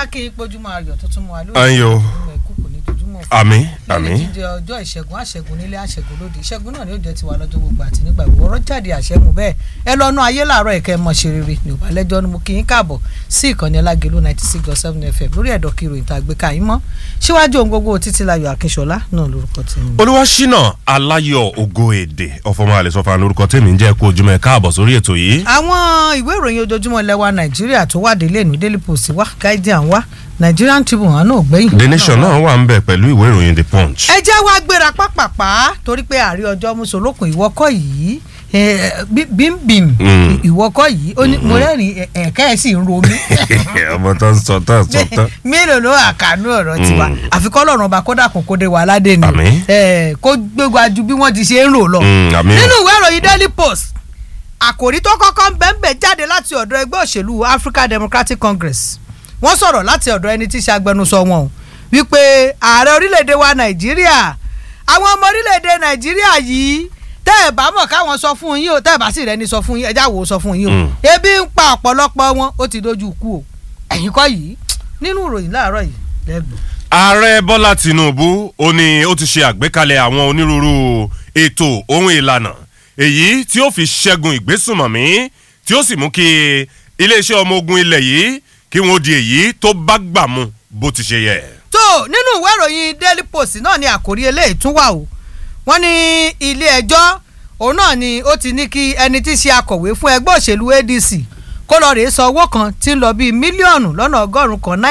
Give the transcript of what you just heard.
kí n pójúmọ́ ayọ̀ tuntun mu àlọ́ Ayọ̀. ìkókò ní dojúmọ́ àmín lẹ́yìn àmín jíjẹ ọjọ́ ìṣẹ́gun àṣẹ́gun nílé àṣẹ́gun lóde ìṣẹ́gun náà ni ó jẹ́ tiwa lọ́jọ́ gbogbo àti nígbà gbogbo ọ̀rọ̀ jáde àṣẹ́mu bẹ́ẹ̀ ẹ lọ́nu ayé làárọ̀ ẹ̀kẹ́ mọ̀ ṣe rere ní òbá lẹ́jọ́ ni mo kí yín káàbọ̀ sí ìkànnì alágẹ̀lú ninety six dot seven fm lórí ẹ̀dọ̀ kí ìròyìn tá a gbé ká yín mọ́ síwájú ohun gbogbo títí láyọ̀ akínṣọlá náà lórúkọ tèmi. olúwaṣínà aláyọ̀ ògo èdè ọ̀fọ̀mọ́ àlẹ́sọ̀fà lórúkọ tèmi ń jẹ́ kó ojúmọ́ ẹ káàbọ̀ sórí ètò yìí. àwọn ìwé ìròyìn ojoojúmọ́ lẹ́wà nàìjíríà tó wà délé ìlú daily post wá guardian wá nigerian tribune àná ògbẹ́yìn. the nation náà wà ń bẹ̀ pẹ̀lú ìwé ìròyìn the punch. ẹ jẹ́ wá gbéra pápápá torí pé àrí ọjọ́ mùsùlùkùn ìwọ́kọ̀ yìí eh, bí- bímbìm Mm. ìwọ́kọ̀ yìí ó ní mo rẹ́rìn ẹ̀kẹ́ ẹ̀ sì ń ro mí ọmọ tó ń sọ tán sọ tán. mélòó ló àkànú ọ̀rọ̀ tiwa àfikọ́ lọ́rùn ọba kódà kò kóde wà ládé ni Àmín. Eh, kó gbégbá ju bí wọ́n ti ṣe ń rò lọ Mm, àmín. nínú ìwé ìròyìn daily post àkòrí tó kọ́kọ́ ń bẹ́ńbẹ́ jáde láti ọ̀dọ̀ ẹgbẹ́ òṣèlú African Democratic Congress wọ́n sọ̀rọ̀ láti ọ̀dọ̀ ẹni tí í ṣe agbẹnusọ wọn o wípé ààrẹ orílẹ̀-èdè wa Nàìjíríà àwọn ọmọ orílẹ̀-èdè Nàìjíríà yìí tẹ́ ẹ̀ bá mọ̀ káwọn sọ fún yín o tẹ́ ẹ̀ bá sì rẹ́ni sọ fún yín ẹjá wo sọ fún yín o Mm. ebi ń pa ọ̀pọ̀lọpọ̀ wọn ó ti dojú kú o ẹ̀yin kọ́ yìí nínú ìròyìn láàárọ̀ yìí lẹ́gbọ̀n. ààrẹ bọ́lá tinubu ó ní ó ti ṣe àgbékalẹ̀ àwọn onírúurú ètò ohun ìlànà èyí tí ó fi ṣẹ́gun ìgbésùnmọ̀mí tí ó sì mú kí iléeṣẹ́ ọmọ ogun ilẹ̀ yìí kí wọ́n di èyí tó bá gbà mu bó ti ṣe yẹ. tó nínú ìwé ìròyìn daily post náà ni àkórí eléyìí tún wà o wọ́n ní ilé ẹjọ́ òun náà ni ó ti ní kí ẹni tí í ṣe akọ̀wé fún ẹgbẹ́ òṣèlú adc kó lọ rèé san owó kan tí ń lọ bíi mílíọ̀nù lọ́nà ọgọ́rùn-ún kan náírà